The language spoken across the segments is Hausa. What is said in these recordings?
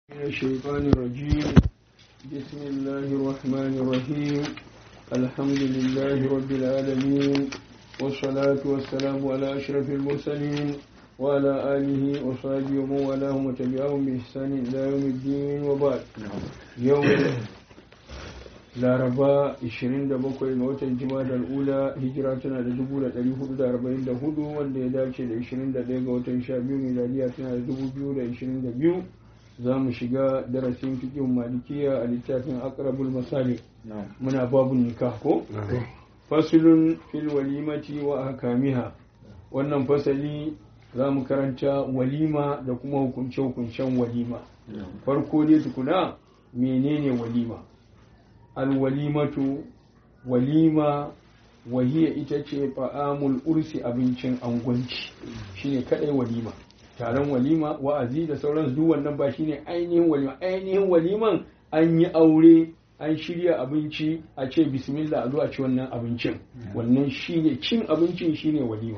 من الشيطان الرجيم بسم الله الرحمن الرحيم الحمد لله رب العالمين والصلاة والسلام على أشرف المرسلين وعلى آله وصحبه ومن والاه وتبعهم بإحسان إلى يوم الدين وبعد يوم laraba 27 ga watan jima'a ula hijira tana da 1444 wanda ya dace da 21 ga watan 12 miladiya tana da 2022 za mu shiga darasin fikin malikiya a littafin akrabul masali muna babu nikah ko fasulun fil walimati wa hakamiha wannan fasali za mu karanta walima da kuma hukunce-hukuncen walima farko dai tukuna menene walima alwalimatu walima wahiya ita ce fa'amul ursi abincin angwanci shine kadai walima taron walima wa'azi da sauran duk wannan ba shine ainihin walima ainihin waliman an yi aure an shirya abinci a ce bismillah a zo a ci wannan abincin wannan shine cin abincin shine walima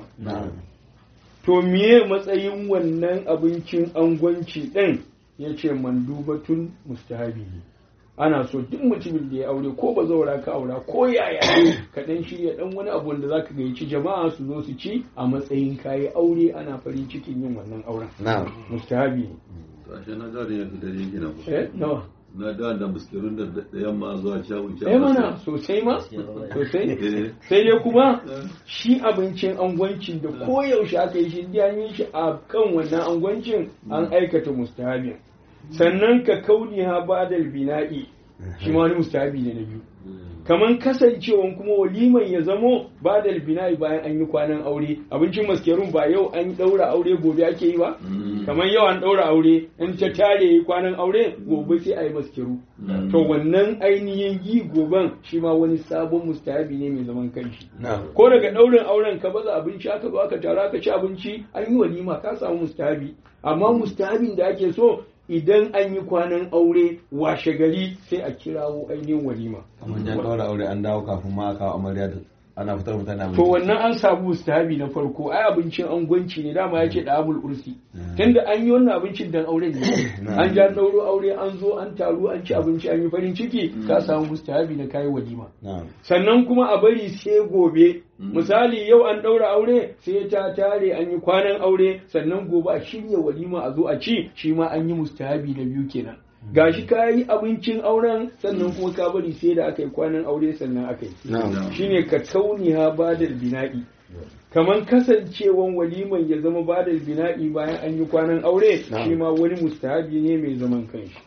to miye matsayin wannan abincin angwanci ɗin ya ce mandubatun mustahabi ana so duk mutumin da ya aure ko ba zaura ka aura ko yaya ka dan shirya dan wani abu wanda zaka gayyaci jama'a su zo su ci a matsayin kayi aure ana farin cikin yin wannan auren na'am mustahabi ne to ashe na gane yanzu dare yake na ku eh nawa na da da muskirun da da yamma zuwa shawun eh mana sosai ma sosai sai dai kuma shi abincin angwancin da koyaushe aka yi shi da yi shi a kan wannan angwancin an aikata mustahabin sannan ka kauni ha badal bina'i shi ma wani mustahabi ne na biyu kaman kasancewan kuma waliman ya zamo badal bina'i bayan an yi kwanan aure abincin maskerun ba yau an daura aure gobe ake yi ba kamar yau an daura aure in ta tare kwanan aure gobe sai a yi maskeru to wannan ainihin yi goben shi ma wani sabon mustahabi ne mai zaman kanshi ko daga daurin auren ka baza abinci aka zo aka tara aka ci abinci an yi walima ka samu mustahabi amma mustahabin da ake so idan an yi kwanan aure washe gari sai a kirawo ainihin walima. kamar ya ɗaura aure an dawo kafin ma a kawo amarya da ana fitar mutane abinci To wannan an samu mustahabi na farko ai abincin angwanci ne dama ya ce da abul ursi tunda an yi wannan abincin dan auren ne an ja dauro aure an zo an taru an ci abinci an yi farin ciki ka samu mustahabi na kai walima na'am sannan kuma a bari sai gobe misali yau an ɗaura aure sai ta tare an yi kwanan aure sannan gobe a shirya walima a zo a ci shi ma an yi mustahabi na biyu kenan gashi ka yi abincin auren sannan kuma ka bari sai da aka yi kwanan aure sannan aka yi na'am shine ka kauniha badal bina'i kaman kasancewan waliman ya zama badal bina'i bayan an yi kwanan aure shi ma wani mustahabi ne mai zaman kanshi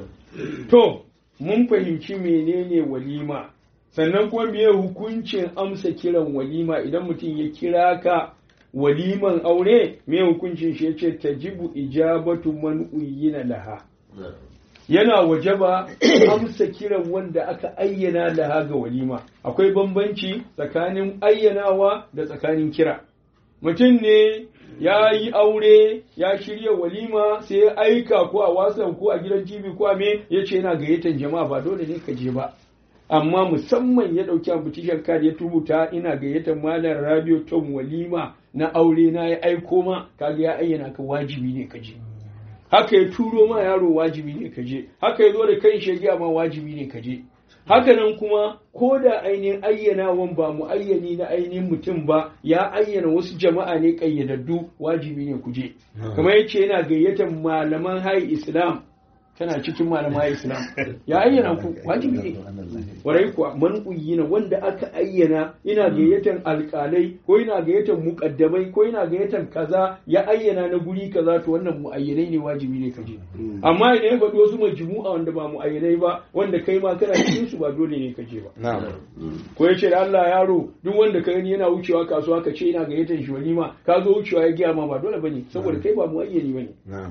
to mun fahimci menene walima sannan kuma meye hukuncin amsa kiran walima idan mutum ya kira ka waliman aure me hukuncin shi yace tajibu ijabatu man uyyina laha yana wajaba amsa kiran wanda aka ayyana laha ga walima akwai bambanci tsakanin ayyanawa da tsakanin kira mutum ne ya yi aure ya shirya walima sai ya aika ko a wasan ko a gidan tv ko a me ya ce yana gayyatar jama'a ba dole ne ka je ba amma musamman ya ɗauki ambitishan card ya tubuta ina gayyatar malam radio tom walima na aure na ya aiko ma kaga ya ayyana ka wajibi ne ka je haka ya turo ma yaro wajibi ne ka je haka ya zo da kan shagiya ma wajibi ne ka je haka nan kuma ko da ainihin ayyanawan ba mu ayyani na ainihin mutum ba ya ayyana wasu jama'a ne kayyadaddu wajibi ne ku je kamar yace yana gayyatar malaman hayi islam tana cikin malamai islam ya ayyana ku wajibi ne warai kuwa man uyyina wanda aka ayyana ina gayyatar alƙalai ko ina gayyatar muƙaddamai ko ina gayyatar kaza ya ayyana na guri kaza to wannan muayyanai ne wajibi ne kaje amma idan ya faɗi wasu majmu'a wanda ba muayyanai ba wanda kai ma kana cikin su ba dole ne kaje ba na'am ko ya ce da Allah yaro duk wanda ka gani yana wucewa kasuwa ka ce ina gayyatar shi walima ka zo wucewa ya giya ma ba dole bane saboda kai ba muayyani bane na'am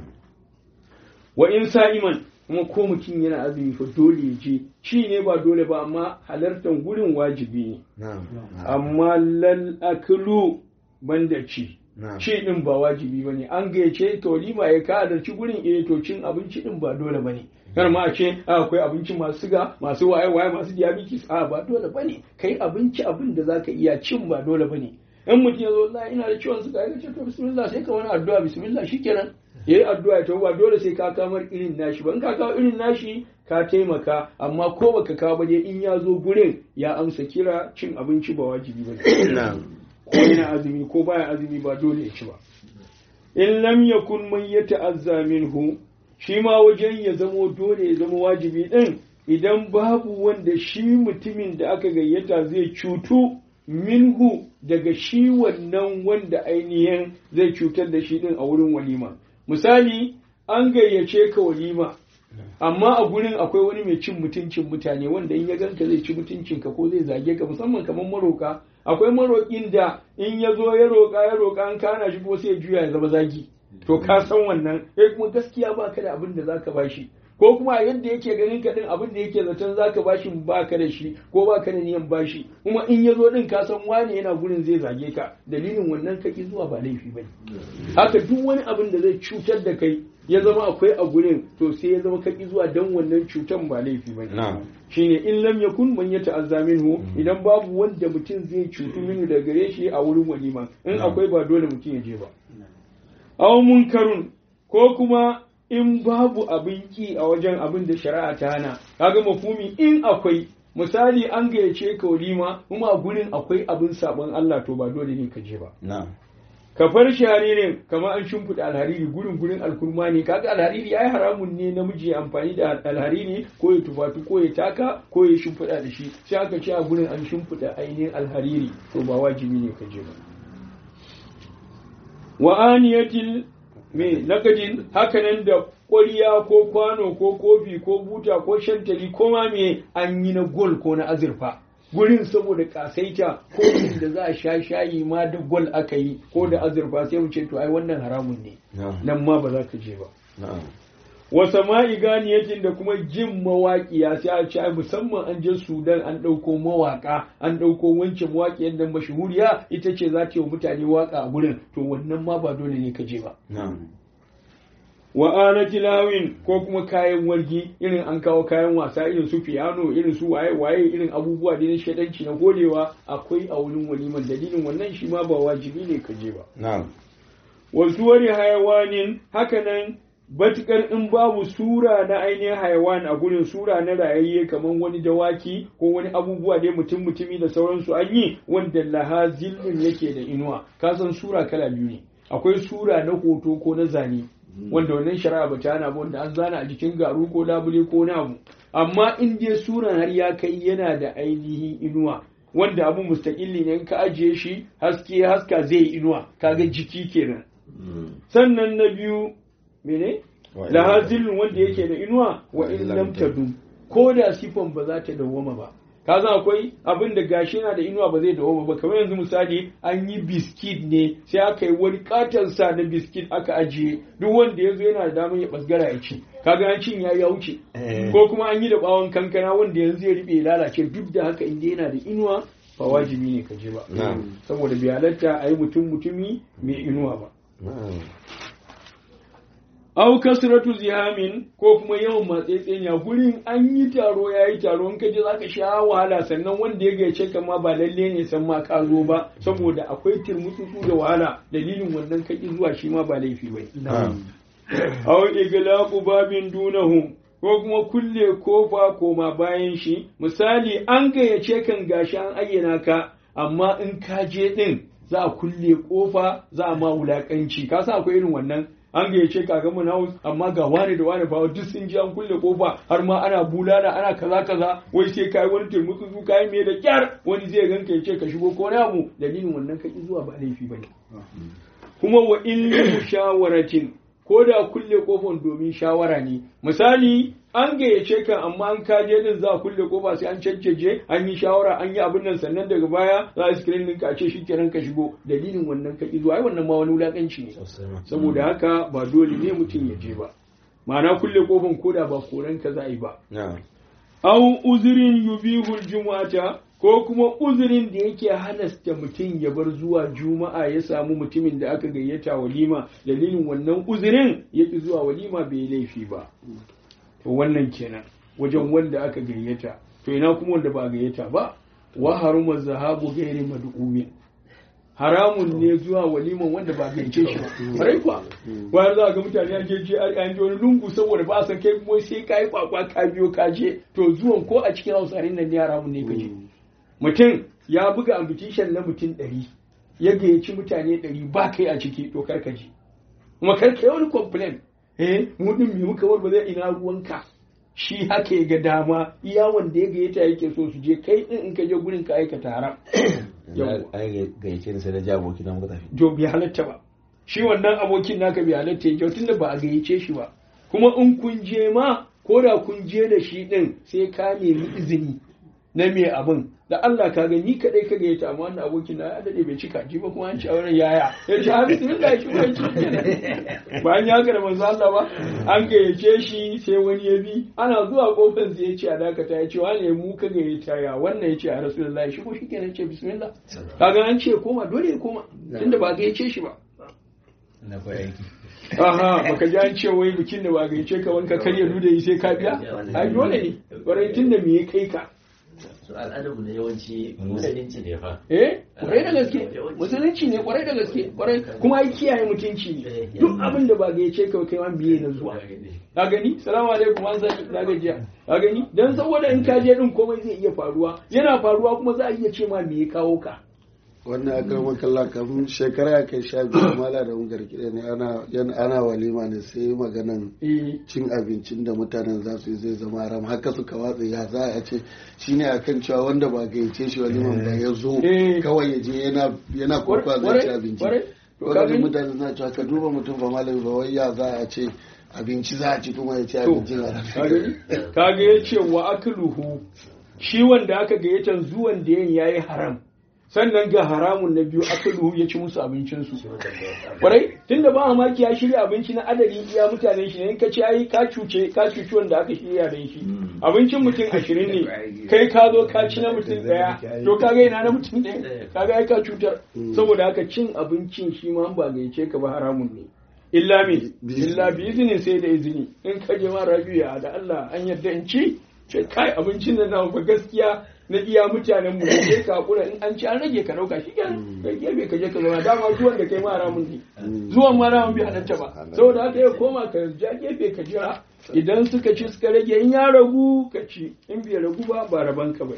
wa in sa'iman kuma ko mutum yana azumi fa dole ya je ci ne ba dole ba amma halartar gurin wajibi ne na'am amma lal aklu banda ci na'am ci din ba wajibi bane an gayyace to lima ya ka halarci gurin eh to cin abinci din ba dole bane kar ma a ce a, akwai abinci masu siga masu waye waye masu diabetes a ba dole bane kai abinci abin da zaka iya cin ba dole bane in mutum ya zo wallahi ina da ciwon suga ya ce to bismillah sai ka wani addu'a bismillah shikenan ya yi addu'a ya ba dole sai ka kamar irin nashi ban ka kawo irin nashi ka taimaka amma ko baka kawo ba dai in ya zo gurin ya amsa kira cin abinci ba wajibi ba ko yana azumi ko baya azumi ba dole ya ci ba in lam yakun man yata'azza minhu shi ma wajen ya zamo dole ya zama wajibi din idan babu wanda shi mutumin da aka gayyata zai cutu minhu daga shi wannan wanda ainihin zai cutar da shi din a wurin walima misali an gayyace ka walima amma a gurin akwai wani mai cin mutuncin mutane wanda in ya ganka zai ci mutuncinka ko zai zage ka musamman kamar maroka akwai maroƙin da in ya zo ya roƙa ya roƙa an kana shi ko sai ya juya ya zama zagi to ka san wannan eh kuma gaskiya ba ka da abin da zaka bashi ko kuma yadda yake ganin ka din abin da yake zaton zaka bashi ba ka da shi ko ba ka da niyan bashi kuma in ya zo din ka san wani yana gurin zai zage ka dalilin wannan kaki zuwa ba laifi bane haka duk wani abin da zai cutar da kai ya zama akwai a gurin to sai ya zama kaki zuwa dan wannan cutan ba laifi bane shine in lam yakun man yata'azza minhu idan babu wanda mutum zai cutu minu da gare shi a wurin walima in akwai ba dole mutum ya je ba aw munkarun ko kuma in babu abin ki a wajen abin da shari'a ta hana kaga mafumi in akwai misali an gayyace ka walima kuma a gurin akwai abin sabon Allah to ba dole ne ka je ba kafar sharirin kamar an shimfiɗa alhariri gurin gurin alkurma ne kaga alhariri yayi haramun ne namiji ya amfani da alhariri ko ya tufatu ko ya taka ko ya shimfiɗa da shi sai aka ce a gurin an shimfiɗa ainihin alhariri to ba wajibi ne ka je ba wa aniyatil me nakajin hakanan da ƙwariya ko kwano ko kofi ko buta ko shantali ko ma me an yi na gol ko na azurfa gurin saboda kasaita ko da za a sha shayi ma da gol aka yi ko da azurfa sai mu ce to ai wannan haramun ne nan ma ba za ka je ba wa sama'i ganiyatin da kuma jin mawaƙiya sai a ce ai musamman an je Sudan an ɗauko mawaƙa an ɗauko wancan mawaƙiyar nan mashahuriya ita ce za ta yi wa mutane waƙa a gurin to wannan ma ba dole ne ka je ba wa ana tilawin ko kuma kayan wargi irin an kawo kayan wasa irin su piano irin su waye waye irin abubuwa da na shadanci na godewa akwai a wurin waliman dalilin wannan shi ma ba wajibi ne ka je ba wasu wani hayawanin hakanan batukar in babu sura na ainihin hayawan a gurin sura na rayayye kamar wani dawaki ko wani abubuwa dai mutum mutumi da sauransu an yi wanda laha zillin yake da inuwa kasan sura kala biyu ne akwai sura na hoto ko na zane wanda wannan shari'a ba ta hana ba wanda an zana a jikin garu ko labule ko na abu amma in dai suran har ya kai yana da ainihin inuwa wanda abu mustaƙilli ne in ka ajiye shi haske haska zai inuwa kaga jiki kenan sannan na biyu mene lahazilun wanda yake da inuwa wa in lam tadum ko da sifan ba za ta dawwama ba ka san akwai abin da gashi yana da inuwa ba zai dawoma ba kamar yanzu misali an yi biskit ne sai aka yi wani katon sa na biskit aka ajiye duk wanda ya zo yana da damar ya basgara ya ci kaga an cin ya ya wuce ko kuma an yi da bawon kankana wanda yanzu ya riɓe lalace duk da haka inda yana da inuwa ba wajibi ne ka je ba saboda bai halatta a yi mutum mutumi mai inuwa ba au kasratu zihamin ko kuma yawan matsetseniya gurin an yi taro ya yi taro in kaje zaka sha wahala sannan wanda ya gaice ka ma ba lalle ne san ma ka zo ba saboda akwai turmutsu da wahala dalilin wannan kaki zuwa shi ma ba laifi bai au iglaqu babin dunahu ko kuma kulle kofa koma bayan shi misali an gayyace kan gashi an ayyana ka amma in ka je din za a kulle kofa za a ma wulakanci ka sa akwai irin wannan an gayyace ka ga mun house amma ga wani da wani fa duk sun ji an kulle kofa har ma ana bulala ana kaza kaza wai sai kai wani turmutsu su kai me da kyar wani zai ganka yace ka shigo ko namu dalilin wannan kaki zuwa ba laifi bane kuma wa in mushawaratin ko da kulle kofan domin shawara ne misali an gayyace ka amma an kaje din za a kulle kofa sai an cancaje an yi shawara an yi abin nan sannan daga baya za a screen ɗinka a ce shikenan ka shigo dalilin wannan ka zuwa ai wannan ma wani wulakanci ne saboda haka ba dole ne mutum ya je ba ma'ana kulle kofan koda ba koran ka za a yi ba au uzurin yubihul jumu'ata ko kuma uzurin da yake halasta mutum ya bar zuwa juma'a ya samu mutumin da aka gayyata walima dalilin wannan uzurin ya ki zuwa walima bai laifi ba to wannan kenan wajen wanda aka gayyata to ina kuma wanda ba gayyata ba wa haruma zahabu gairi mad'umin haramun ne zuwa waliman wanda ba gaice shi ba kwarai kuwa wani za ga mutane an je an je wani lungu saboda ba a san kai kuma sai ka yi kwakwa ka biyo ka je to zuwan ko a cikin hausarin nan ne haramun ne ka je mutum ya buga ambition na mutum ɗari ya gayyaci mutane ɗari ba kai a ciki to kar ka je kuma kar ka yi wani complain eh mu din me muka war ba zai ina ruwanka shi haka ya ga dama iya wanda ya gayyata yake so su je kai din in ka je gurin ka aikata haram ai gayyace ni sai da ji aboki na muka tafi to bai halatta ba shi wannan abokin naka bai halatta ya tun da ba a gayyace shi ba kuma in kun je ma ko da kun je da shi din sai ka nemi izini na me abin da Allah ka ga ni kadai ka gayyata amma wannan abokin na ya dade bai cika ji ba kuma an ci a wurin yaya ya ce ha bismillah shi ba ci kenan bayan ya ga da manzo Allah ba an gayyace shi sai wani ya bi ana zuwa kofar sai ya ce a dakata ya ce wane mu ka gayyata ya wannan ya ce a rasulullahi shi ko shi kenan ce bismillah kaga an ce koma dole ya koma tunda ba gayyace shi ba na kwa aiki aha baka ji an ce wai bikin da ba gayyace ka wanka karya duda sai ka biya ai dole ne barai tunda me ya kai ka su al'adarmu na yawanci musulunci ne fa eh kwarai da gaske musulunci ne kwarai da gaske kwarai kuma ai kiyaye mutunci ne duk abin da ba gayyace ka kai man biye na zuwa ka gani salamu alaikum an sani na gajiya ka gani dan saboda in ka je din komai zai iya faruwa yana faruwa kuma za a iya ce ma me ya kawo ka wannan akrama kalla kafin shekara ya kai sha biyu mala da ungar kiɗa ne ana yana- ana walima ne sai maganan eh cin abincin da mutanen za su yi zai zama haram haka suka watsa ya za a ce shine akan cewa wanda ba gayyace shi waliman ba ya zo Eh. kawai ya je yana yana kurkwa zai ci abinci kwarai to ka kaga gani? mutane suna cewa ka duba mutum ba malami ba wai ya za a ce abinci za a ci kuma ya ci to abincin haram kaga ya ce wa akluhu shi wanda aka gayyata zuwan da yin yayi haram sannan ga haramun na biyu akluhu ya ci musu abincinsu kwarai tunda ba mamaki ya shirya abinci na adadin iya mutanen shi ne in ka ci ai ka cuce ka cuci wanda aka shirya da shi abincin mutum ashirin ne kai ka zo ka ci na mutum daya to ka ga ina na mutum ɗaya ka ga ai ka cutar saboda haka cin abincin shi ma ba gayyace ka ba haramun ne illa me illa bi izinin sai da izini in ka je ma rabiya da Allah an yarda in ci ce kai abincin da na ba gaskiya na iya mutanen mu sai ka hakura in an ci an rage ka dauka shi kenan kai gefe ka je ka zauna dama zuwan da kai ma haramun ne zuwan ma haramun bai halatta ba saboda haka ya koma ka ja gefe ka jira idan suka ci suka rage in ya ragu ka ci in bai ragu ba ba raban ka ba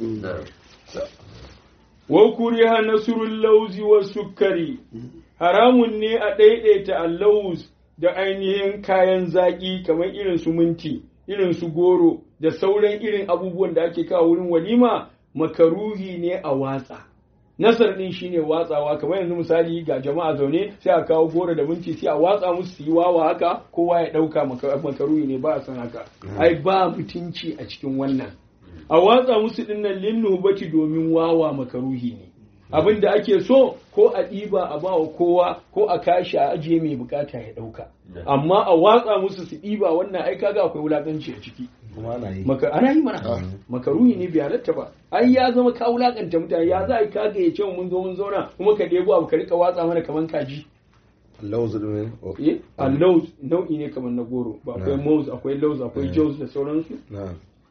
wa kuriha nasrul lawzi was sukari haramun ne a daidaita allauz da ainihin kayan zaki kamar irin su minti irin su goro da sauran irin abubuwan da ake kawo wurin walima makaruhi ne a watsa nasar din shine watsawa kamar yanzu misali ga jama'a zaune sai a kawo goro da minti sai a watsa musu su yi wawa haka kowa ya dauka maka- makaruhi ne ba a san haka ai ba mutunci a cikin wannan a watsa musu dinnan linnubati domin wawa makaruhi ne abin da ake so ko a ɗiba a ba wa kowa ko a kashi a ajiye mai bukata ya ɗauka amma a watsa musu su ɗiba wannan ai kaga akwai wulaƙanci a ciki kuma ana yi maka ana yi mana makaruhi ne bai halatta ba ai ya zama ka wulakanta mutane ya za a yi ka ga ya ce mun zo mun zauna kuma ka ɗebo abu ka rika watsa mana kaman kaji lauzu ne eh a lauz nau'i ne kaman na goro ba akwai mouse akwai lauz akwai jaws da sauransu na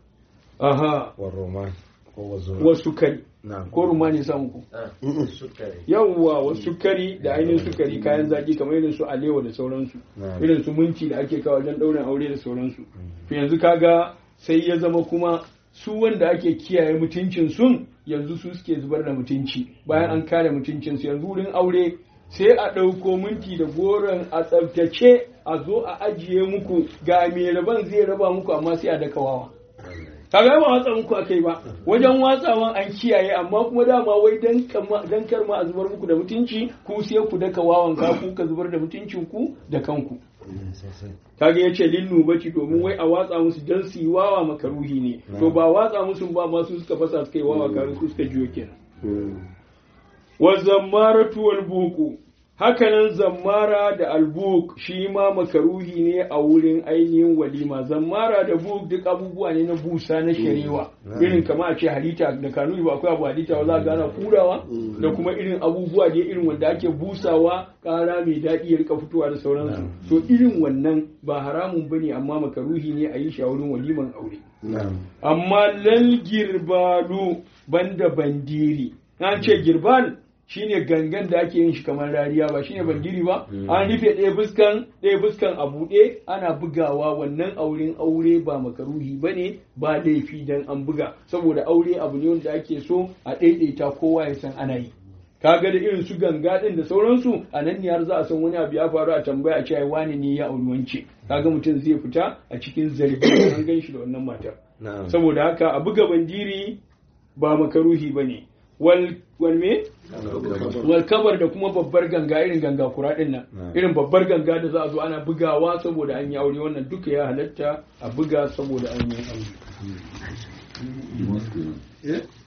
aha wa roman ko wa zuma wasu kari na ko rumani samu ku sukari yawwa wasu sukari da ainihin sukari kayan zaki kamar irin su alewa da sauransu Na'am. irin su minti da ake kawo wajen ɗaurin aure da sauransu to yanzu kaga sai ya zama kuma su wanda ake kiyaye mutuncin sun yanzu su suke zubar da mutunci bayan an kare mutuncin su yanzu wurin aure sai a ɗauko minti da goron a tsaftace a zo a ajiye muku ga mai raban zai raba muku amma sai a daka wawa kaga ba watsa muku akai ba wajen watsawan an kiyaye amma kuma dama wai dan kama- dan kar ma a zubar muku da mutunci ku sai ku daka wawan ka ku ka zubar da mutuncin ku da kanku kaga yace linnu baci domin wai a watsa musu dan su yi wawa makaruhi ne to ba watsa musu ba ma su suka fasa suka yi wawa kaga su suka jiyo kenan wa zammaratu wal buku hakanan zammara da albuk shi ma makaruhi ne a wurin ainihin walima zammara da buk duk abubuwa ne na busa na sharewa irin kama a ce halita da kanuni ba akwai abu halita ba za a gana kurawa da kuma irin abubuwa da irin wanda ake busawa kara mai daɗi ya rika fitowa da sauransu to irin wannan ba haramun bane amma makaruhi ne a yi shi a wurin waliman aure amma lal girbalu banda bandiri an ce girban shine gangan da ake yin shi kamar rariya ba shine bandiri ba an rufe ɗaya fuskan ɗaya fuskan a buɗe ana bugawa wannan auren aure ba makaruhi bane ba laifi dan an buga saboda aure abu ne wanda ake so a ɗaiɗaita kowa ya san ana yi kaga da irin su ganga din da sauransu a nan ne har za a san wani abu ya faru a tambaya a cewa wani ne ya auri wance kaga mutum zai fita a cikin zargi an gan shi da wannan matar saboda haka a buga bandiri ba makaruhi bane wal wal me wal kabar da kuma babbar ganga irin ganga kura din nan irin babbar ganga da za a zo ana bugawa saboda an yi aure wannan duka ya halatta a buga saboda an yi aure Dimas kenan. Eh?